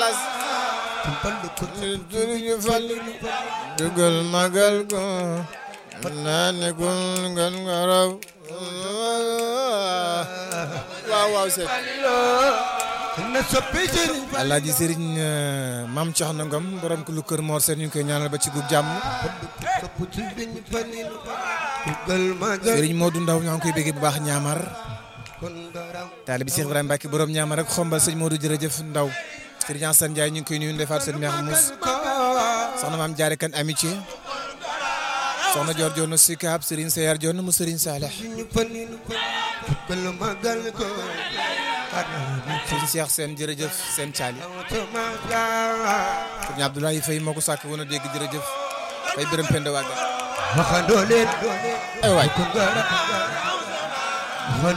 galas juriñu fal dugal magal ko naa ne ko ngan nga raw waaw waaw seet na soppi sëriñ alaaji sëriñ maam Coxna Ngom borom ku lu kër Mor Sène ñu ngi koy ñaanal ba ci gub jàmm sopp sëriñ Falilu dugal magal sëriñ Modou Ndaw ñoo ngi koy béggee bu baax ñaamar kon daraw taalibi Cheikh Ibrahima Mbacke borom ñaamar ak xombal sëñ Modou jërëjëf Ndaw sëriñ Assane Ndiaye ñu ngi koy nuyu ndefaat seen meex mus ko soxna maam jaare kan amitié soxna Dior Dior Sikaab sëriñ Seyar Dior mu sëriñ Saleh sëriñ Falilu dugal magal ko sëriñ Cheikh Sène jërëjëf seen caali awtamaga sëriñ Abdoulaye Faye moo ko sàkk woon a dégg jërëjëf fay bërëm penda wàgga waxandoo leen doole ay waay kon daraw